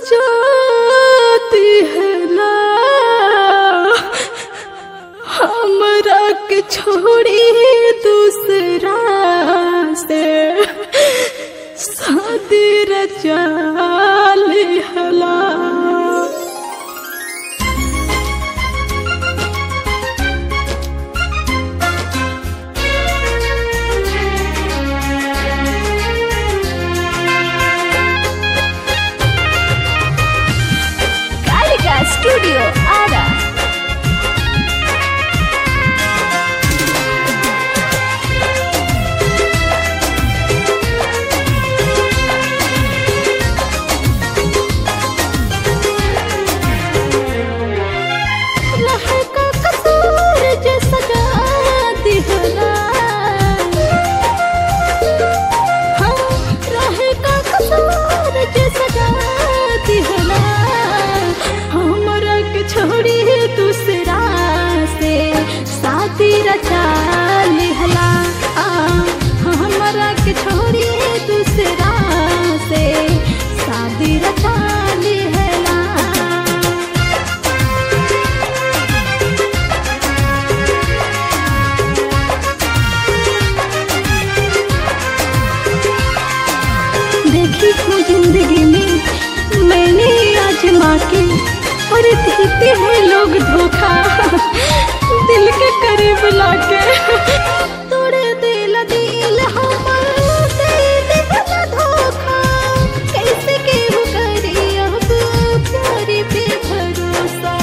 सजाती है ना हमरा के छोड़ी दूसरा से शादी रचा हला Kalika Studio Ara. लहका कसूर जे सजा दिहला हाँ, रहे का कसूर जे सजा दिहला हमरा के छोड़ी दूसरा से शादी रचा लिहला आ, हमरा के छोड़ी दूसरा से शादी रचा लिहला देखी हूँ जिंदगी में मैंने आजमा के और देते हैं लोग धोखा दिल के करीब लाके तोड़े दिल दिल हमर दे दिल धोखा कैसे केहू करी अब प्यारी पे भरोसा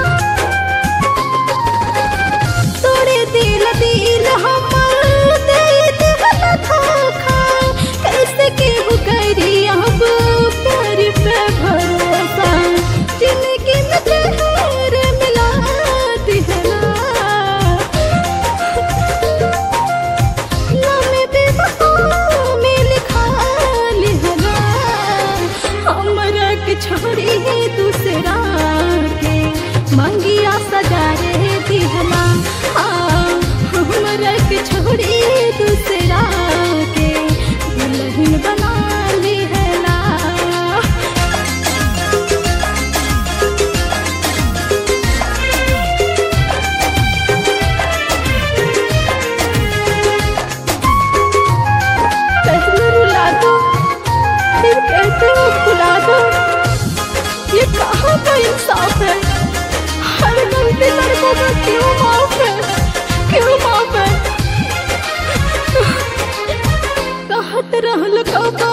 तोड़े दिल दिल हमर दे दिल धोखा कैसे केहू करी अब प्यार पे भरोसा जिंदगी में जहर मिला दिहला नाम बेवफा में लिखा लिहला हमरा के छोड़ी दूसरा के मंगिया सजा रे दिहला हाँ, हमरा के छोड़ी दूसरा के दुल्हन बना लिहला पहले रुला दो फिर कहते हो भुला दो ये कहाँ का इंसाफ है हर गलती लड़कों का क्यों माफ है क्यों माफ है कहत रहल कबा